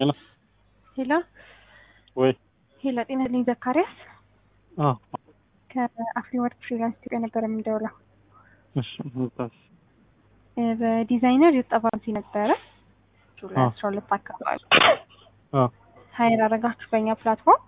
ሄሎ ሄሎ ወይ ሄሎ፣ ጤና ይስጥልኝ ዘካሪያስ አዎ ከአፍሪ ወርክ ፍሪላንስ ኢትዮጵያ ነበር የምንደውለው። እሺ ምታስ እ በዲዛይነር የጠባሲ ነበረ ጁላይ አዎ። አስራ ሁለት አካባቢ አዎ ሀይር አረጋችሁ በእኛ ፕላትፎርም።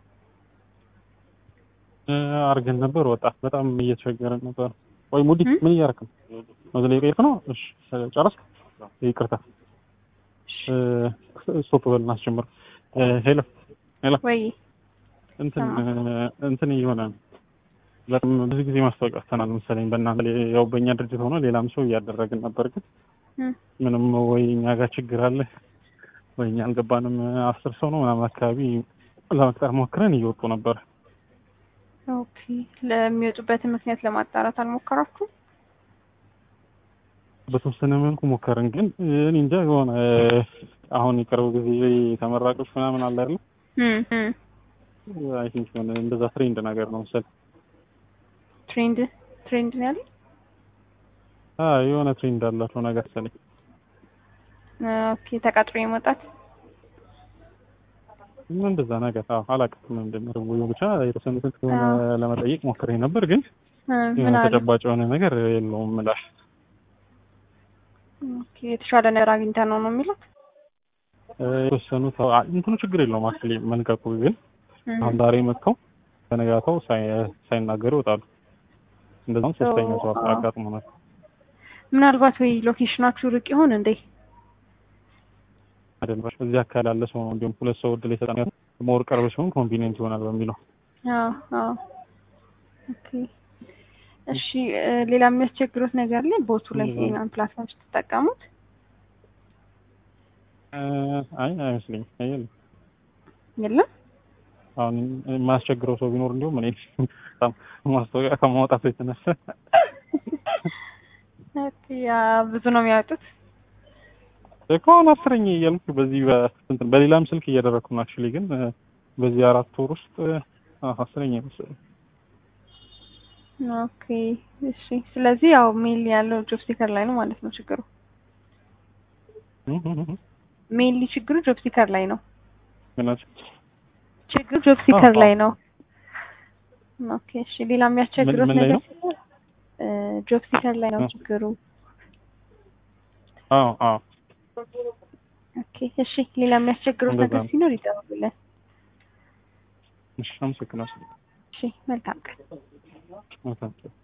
እ አድርገን ነበር ወጣ በጣም እየተቸገረን ነበር። ወይ ሙዲ እም? ምን እያደረክ ነው? ወደ ላይ ቀይርክ ነው? እሺ ጨረስክ? ይቅርታ እ ስቶፕ በልና አስጀምር። እ ሄሎ ሄሎ ወይ እንትን ሰማ። እ እንትን እየሆነ ነው። በጣም ብዙ ጊዜ ማስታወቂያ አስተናል መሰለኝ በእናንተ ላይ ያው በእኛ ድርጅት ሆኖ ሌላም ሰው እያደረግን ነበር ግን እም፣ ምንም ወይ እኛ ጋር ችግር አለ ወይ እኛ አልገባንም። አስር ሰው ነው ምናምን አካባቢ ለመቅጠር ሞክረን እየወጡ ነበር። ኦኬ። ለሚወጡበትን ምክንያት ለማጣራት አልሞከራችሁም? በተወሰነ መልኩ ሞከርን ግን እኔ እንጃ የሆነ አሁን የቅርብ ጊዜ ተመራቂዎች ምናምን አለ አይደል? እም፣ እም። አይ ቲንክ የሆነ እንደዛ ትሬንድ ነገር ነው መሰለኝ። ትሬንድ ትሬንድ ነው ያለኝ። አዎ የሆነ ትሬንድ አላቸው ነገር መሰለኝ። ኦኬ። ተቀጥሮ የመውጣት ምን እንደዛ ነገር አዎ አላውቅም እንደምር ብቻ የተወሰኑትን ከሆነ ለመጠየቅ ሞክሬ ነበር ግን እ፣ ምን የሆነ አለ? ተጨባጭ የሆነ ነገር የለውም ምላሽ ኦኬ። የተሻለ ነገር አግኝተን ነው ነው የሚለው። እ፣ የተወሰኑት አዎ፣ እንትኑ ችግር የለውም አክቹዋሊ መልቀቁ ግን እም፣ አሁን ዛሬ መጥተው በነጋታው ሳይ- ሳይናገሩ ይወጣሉ። እንደዛም ሶስተኛ ሰው አዎ። አጋጥሞናል። ምናልባት ወይ ሎኬሽናችሁ ርቅ ይሆን እንዴ? አይደለም እዚህ አካባቢ ያለ ሰው ነው እንዲሁም ሁለት ሰው እድል የሰጠን ሞር ቅርብ ሲሆን ኮንቪኒየንት ይሆናል በሚለው አዎ አዎ። ኦኬ እሺ እ፣ ሌላ የሚያስቸግሩት ነገር ላይ ቦቱ ላይ ሌላ? ሌላን ፕላትፎርም ስትጠቀሙት እ፣ አይ አይመስለኝም። አየለ የለም? አሁን የማያስቸግረው ሰው ቢኖር እንዲሁም እኔ በጣም ማስታወቂያ ከማውጣቱ የተነሳ ኦኬ፣ ያ ብዙ ነው የሚያወጡት። ከሆነ አስረኛ እያልኩ በዚህ በስንት በሌላም ስልክ እያደረግኩ ነው አክቹዋሊ ግን እ፣ በዚህ አራት ወር ውስጥ እ፣ አዎ፣ አስረኛ መሰለኝ። ኦኬ እሺ። ስለዚህ ያው ሜል ያለው ጆብ ሲከር ላይ ነው ማለት ነው ችግሩ። እ፣ እ፣ እ፣ ሜንሊ ችግሩ ጆብ ሲከር ላይ ነው። ምን አልሽ? ችግሩ ጆብ ሲከር አዎ፣ ላይ ነው። ኦኬ እሺ። ሌላ የሚያስቸግሩት ምን ላይ ነገር ነው? ሲኖር እ፣ ጆብ ሲከር ላይ ነው እ። ችግሩ። አዎ አዎ ኦኬ እሺ። ሌላ የሚያስቸግሩት እንደዛ ነገር ነው። ሲኖር ይደውሉልን። እሺ አመሰግናለሁ። እሺ መልካም ቀን። መልካም